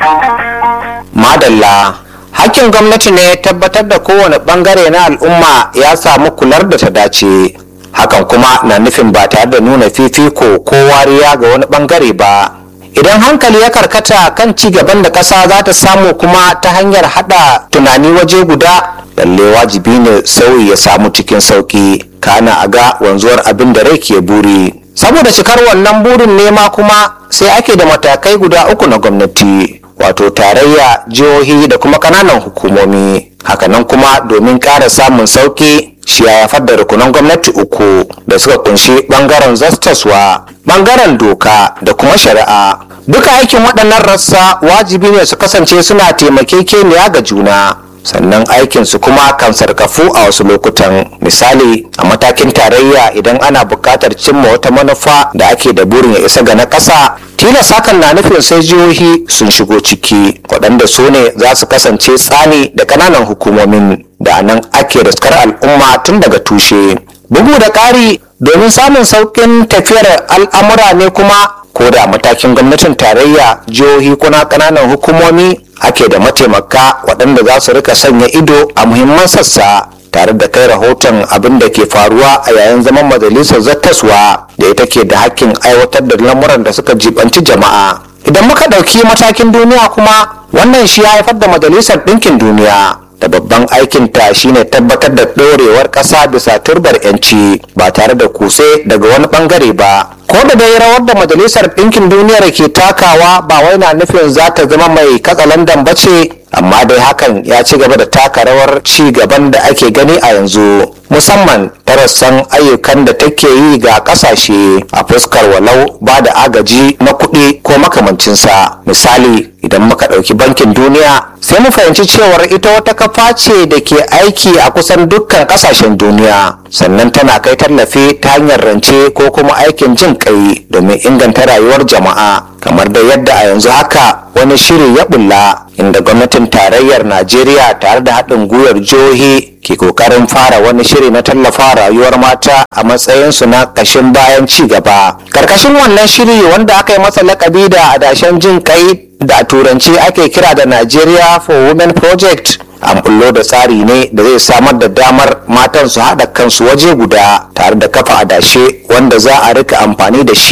madalla hakkin gwamnati ne tabbatar da kowane bangare na al'umma ya samu kular da ta dace hakan kuma na nufin ba tare da nuna fifiko ko wariya ga wani bangare ba idan hankali ya karkata kan ci gaban da ƙasa za ta samu kuma ta hanyar hada tunani waje guda lalle wajibi ne sauyi ya samu cikin sauki kana a ga wanzuwar abin da rai ke buri saboda cikar wannan burin nema kuma sai ake da matakai guda uku na gwamnati wato tarayya jihohi da kuma kananan hukumomi hakanan kuma domin ƙara samun sauki shi ya haifar da rukunan gwamnati uku da suka kunshi bangaren zastaswa bangaren doka da kuma shari'a duka aikin waɗannan rassa wajibi ne su kasance suna taimakekeniya ga juna sannan aikinsu kuma kan sarkafu a wasu lokutan misali a matakin tarayya idan ana buƙatar cimma wata manufa da ake da burin ya isa ga na ƙasa tilas hakan na nufin sai jihohi sun shigo ciki waɗanda su ne za su kasance tsani da ƙananan hukumomin da nan ake riskar al'umma tun daga tushe bugu da ƙari domin samun sauƙin tafiyar al'amura ne kuma ko da matakin gwamnatin tarayya jihohi kuna ƙananan hukumomi ake da mataimaka waɗanda za su rika sanya ido a muhimman sassa tare da kai rahoton abin da ke faruwa a yayin zaman majalisar zattaswa da ita ke da hakkin aiwatar da lamuran da suka jibanci jama'a idan muka ɗauki matakin duniya kuma wannan shi ya haifar da majalisar ɗinkin duniya da babban aikinta shine tabbatar da ɗorewar ƙasa bisa turbar 'yanci ba tare da kuse daga wani ɓangare ba ko da dai rawar da majalisar ɗinkin duniyar ke takawa ba wai na nufin za ta zama mai katsalandan ba ce amma dai hakan ya ci gaba da taka rawar ci gaban da ake gani a yanzu musamman ta rassan ayyukan da take yi ga kasashe a fuskar walau ba da agaji na kuɗi ko makamancinsa misali idan muka ɗauki bankin duniya sai mu fahimci cewar ita wata kafa ce da ke aiki a kusan dukkan ƙasashen duniya sannan tana kai tallafi ta hanyar rance ko kuma aikin jin kai domin inganta rayuwar jama'a kamar da yadda a yanzu haka wani shiri ya bulla inda gwamnatin tarayyar najeriya tare da haɗin gwiwar jihohi ke kokarin fara wani shiri na tallafa rayuwar mata a matsayinsu na ƙashin bayan ci gaba karkashin wannan shiri wanda aka yi masa lakabi da adashen jin kai da a turanci ake kira da nigeria for women project an bullo da tsari ne da zai samar da damar matan su haɗa kansu waje guda tare da kafa adashe wanda za a rika amfani da shi